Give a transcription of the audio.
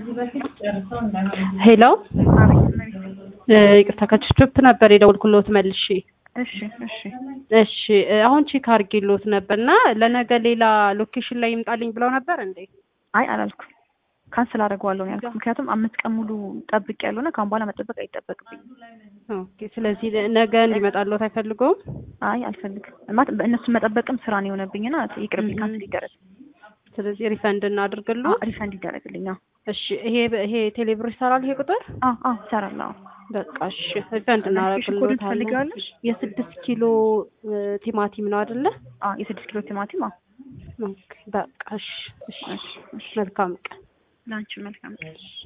ሄሎ ይቅርታ ከችፕ ነበር የደወልኩልዎት መልሼ። እሺ እሺ እሺ አሁን ቼክ አድርጌልዎት ነበር እና ለነገ ሌላ ሎኬሽን ላይ ይምጣልኝ ብለው ነበር እንዴ? አይ አላልኩም። ካንስል አደርገዋለሁ ነው ያልኩት። ምክንያቱም አምስት ቀን ሙሉ ጠብቅ ያለውና ከአሁን በኋላ መጠበቅ አይጠበቅብኝም። ኦኬ ስለዚህ ነገ እንዲመጣልዎት አይፈልገውም? አይ አልፈልግም። ማለት እነሱን መጠበቅም ስራ ነው የሆነብኝና ይቅርብኝ፣ ካንስል ይደረግ። ስለዚህ ሪፈንድ እናድርግልዎ። ሪፈንድ ይደረግልኝ። አዎ እሺ ይሄ ይሄ ቴሌብር ይሰራል ይሄ ቁጥር? አዎ አዎ ይሰራል። አዎ በቃ እሺ ሪፈንድ ኮዱን እናደርግልዎታለን። ትፈልጊዋለሽ? የስድስት ኪሎ ቲማቲም ነው አይደለ? አዎ የስድስት ኪሎ ቲማቲም። አዎ ኦኬ በቃ እሺ እሺ እሺ እሺ። መልካም ቀን። ለአንቺ መልካም ቀን።